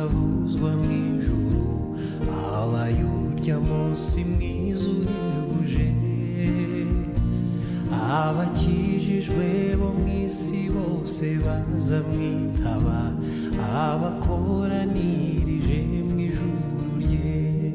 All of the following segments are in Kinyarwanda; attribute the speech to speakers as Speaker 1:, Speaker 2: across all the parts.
Speaker 1: avuzwa mu ijuru habaye urya munsi mwiza uhebuje abakijijwe bo mu isi bose baza mwitaba abakoranirije mu ijuru rye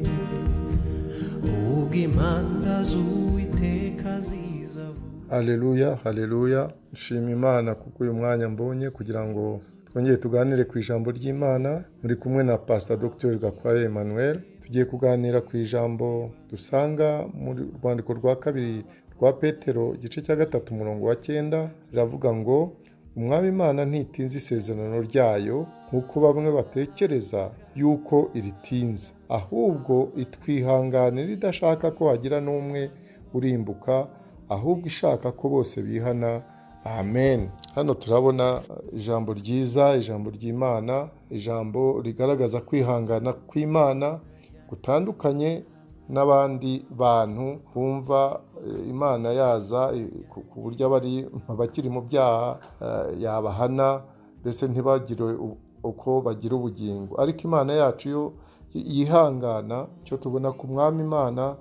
Speaker 1: ubwo impanda z'uwiteka zizavuga
Speaker 2: Haleluya, haleluya. Nshima Imana kuko uyu mwanya mbonye kugira ngo twongere tuganire ku ijambo ry'Imana. Muri kumwe na Pastor Dr. Gakwaye Emmanuel. Tugiye kuganira ku ijambo dusanga mu rwandiko rwa kabiri rwa Petero igice cya gatatu umurongo wa cyenda riravuga ngo umwami Imana ntitinze isezerano ryayo nk'uko bamwe batekereza yuko iritinze ahubwo itwihanganira idashaka ko hagira n'umwe urimbuka ahubwo ishaka ko bose bihana amen hano turabona uh, ijambo ryiza ijambo ry'imana ijambo rigaragaza kwihangana kw'imana gutandukanye n'abandi bantu bumva eh, imana yaza eh, ku ku buryo abari abakiri mu byaha eh, yabahana mbese ntibagire u- uko bagira ubugingo ariko imana yacu yo yihangana icyo tubona ku mwami imana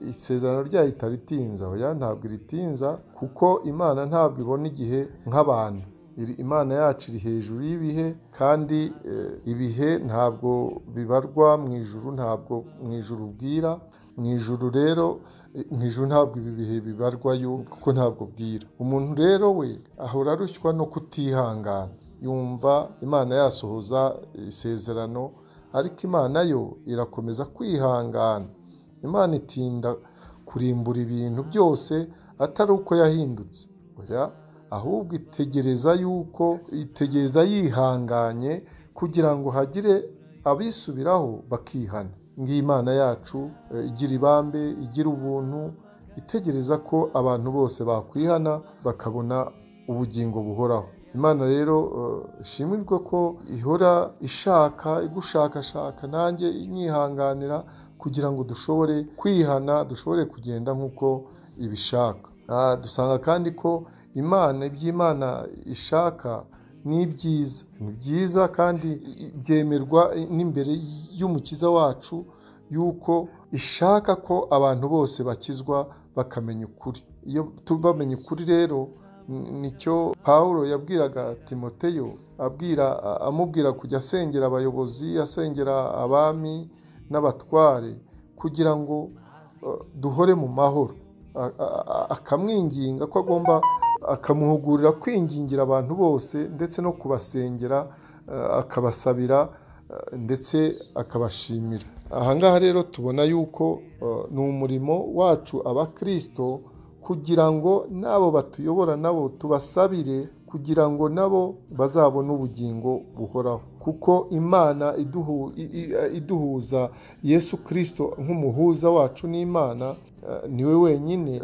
Speaker 2: isezerano ryayo itaritinza oya ntabwo iritinza kuko imana ntabwo ibona igihe nk'abantu Iri- imana yacu iri hejuru y'ibihe kandi eh, ibihe ntabwo bibarwa mu ijuru ntabwo mu ijuru bwira mu ijuru rero eh, mu ijuru ntabwo ibi bihe bibarwa yo kuko ntabwo bwira umuntu rero we ahora arushywa no kutihangana yumva imana yasohoza isezerano ariko imana yo irakomeza kwihangana imana itinda kurimbura ibintu byose atari uko yahindutse oya ahubwo itegereza yuko itegereza yihanganye kugira ngo hagire abisubiraho bakihana ng'imana yacu eh, igira ibambe igira ubuntu itegereza ko abantu bose bakwihana bakabona ubugingo buhoraho imana rero eh, ishimirwe ko ihora ishaka igushakashaka nanjye inyihanganira kugira ngo dushobore kwihana dushobore kugenda nk'uko ibishaka Ah, dusanga kandi ko imana iby'imana ishaka ni ibyiza ni byiza kandi byemerwa n'imbere y'umukiza wacu yuko ishaka ko abantu bose bakizwa bakamenya ukuri iyo tu- bamenye ukuri rero n- nicyo pawulo yabwiraga timoteyo abwira a- amubwira kujya asengera abayobozi asengera abami n'abatware kugira ngo eh, duhore mu mahoro A- a- a- akamwinginga ko agomba akamuhugurira kwingingira abantu bose ndetse no kubasengera eh, akabasabira eh, ndetse akabashimira ahangaha rero tubona yuko eh, ni umurimo wacu abakirisito kugira ngo n'abo batuyobora nabo tubasabire kugira ngo nabo bazabone ubugingo buhoraho kuko imana iduhu- i- i- iduhuza yesu kirisito nk'umuhuza wacu n'imana eh, ni we wenyine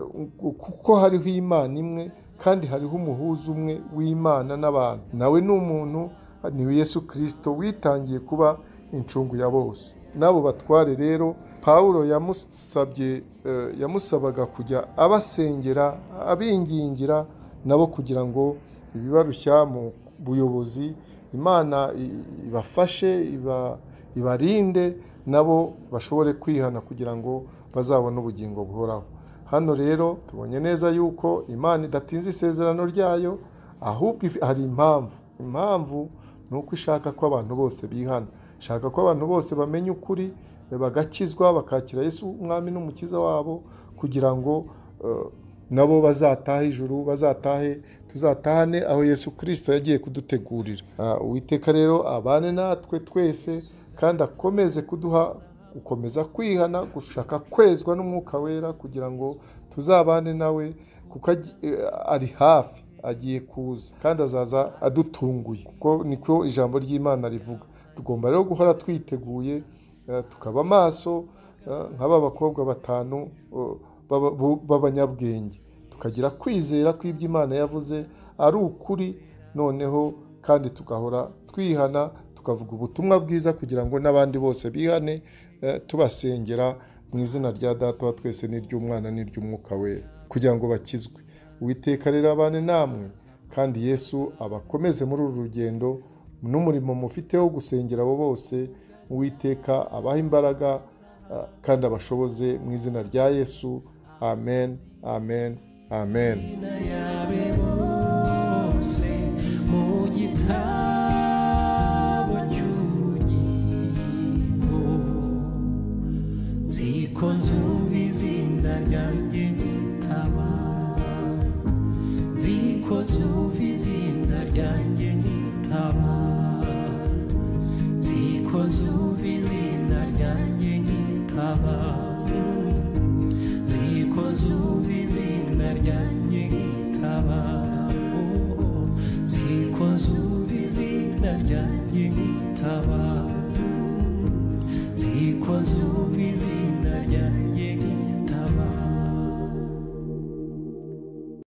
Speaker 2: kuko hariho imana imwe kandi hariho umuhuza umwe w'imana n'abantu nawe ni umuntu ni yesu kirisito witangiye kuba incungu ya bose n'abo batware rero pawulo yamusabye eh, yamusabaga kujya abasengera abingingira nabo kugira ngo ibibarushya mu buyobozi imana i- ibafashe iba- ibarinde nabo bashobore kwihana kugira ngo bazabone ubugingo buhoraho hano rero tubonye neza yuko imana idatinza isezerano ryayo ahubwo if- hari impamvu impamvu ni uko ishaka ko abantu bose bihana ishaka ko abantu bose bamenya ukuri bagakizwa bakakira yesu umwami n'umukiza wabo kugira ngo eh, nabo bazataha ijuru bazatahe tuzatahane aho yesu kirisito yagiye kudutegurira Ah, uwiteka rero abane natwe twese kandi akomeze kuduha gukomeza kwihana gushaka kwezwa n'umwuka wera kugira ngo tuzabane nawe kuko agi- eh, ari hafi agiye kuza kandi azaza adutunguye kuko niko ijambo ry'imana rivuga tugomba rero guhora twiteguye eh, tukaba amaso eh, nk'aba bakobwa batanu eh, b'aba- bu- b'abanyabwenge tukagira kwizera kw'ibyo imana yavuze ari ukuri noneho kandi tugahora twihana tukavuga ubutumwa bwiza kugira ngo n'abandi bose bihane eh, tubasengera mu izina rya data wa twese n'iry'umwana n'iry'umwuka we kugira ngo bakizwe uwiteka rero abane namwe kandi yesu abakomeze muri uru rugendo n'umurimo mufite wo gusengera abo bose uwiteka abaha imbaraga ah, kandi abashoboze mu izina rya yesu amen amen amen
Speaker 1: izina yabe bose mu gitabo cy'ubugingo nziko nzumva izina ryanjye nitaba nziko nzumva izina ryanjye nitaba nziko nzumva izina ryanjye nitaba nziko nzumva izina ryanjye nkitaba Oh, oh. nziko nzumva izina ryanjye nkitaba